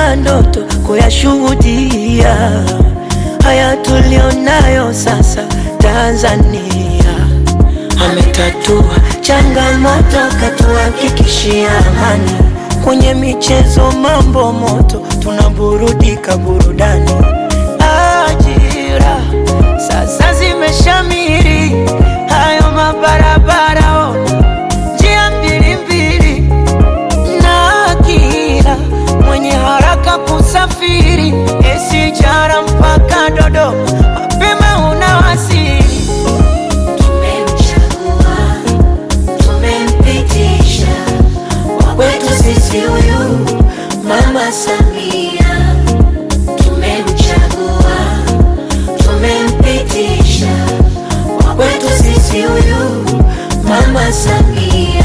tuliota ndoto kuyashuhudia haya tulionayo sasa Tanzania. Ametatua changamoto, katuhakikishia amani. Kwenye michezo mambo moto, tunaburudika burudani. Ajira sasa zimeshamiri, hayo mabarabara ona, njia mbili mbili, na kila mwenye haraka kusafiri, SGR mpaka Dodoma, mapema unawasili. Tumemchagua, tumempitisha wa kwetu sisi huyu Mama Samia. Tumemchagua, tumempitisha wa kwetu sisi huyu Mama Samia.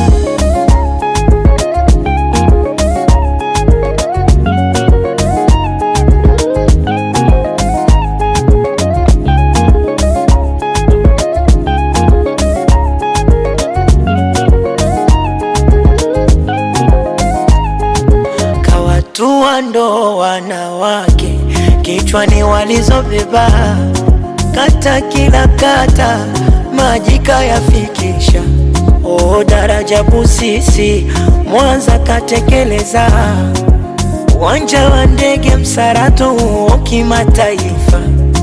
kawatua ndo wanawake kichwani walizobeba, kata kila kata maji kayafikisha. O daraja Busisi Mwanza katekeleza, uwanja wa ndege Msarato huo kimataifa.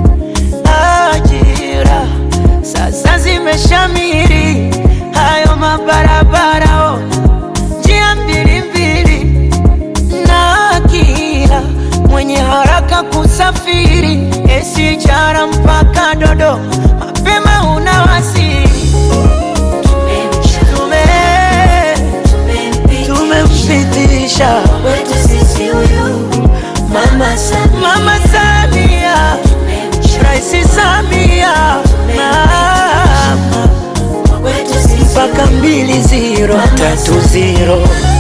Ajira sasa zimeshamiri, hayo mabarabara ona, njia mbili mbili na kila mwenye haraka kusafiri SGR mpaka Dodoma, mapema unawasili. Tumemchagua, Tume tumempitisha tumempitisha wa kwetu sisi huyu Mama Samia. Mama Samia, Tumemchagua, Rais Samia, mama wa kwetu sisi mpaka mbili ziro tatu ziro.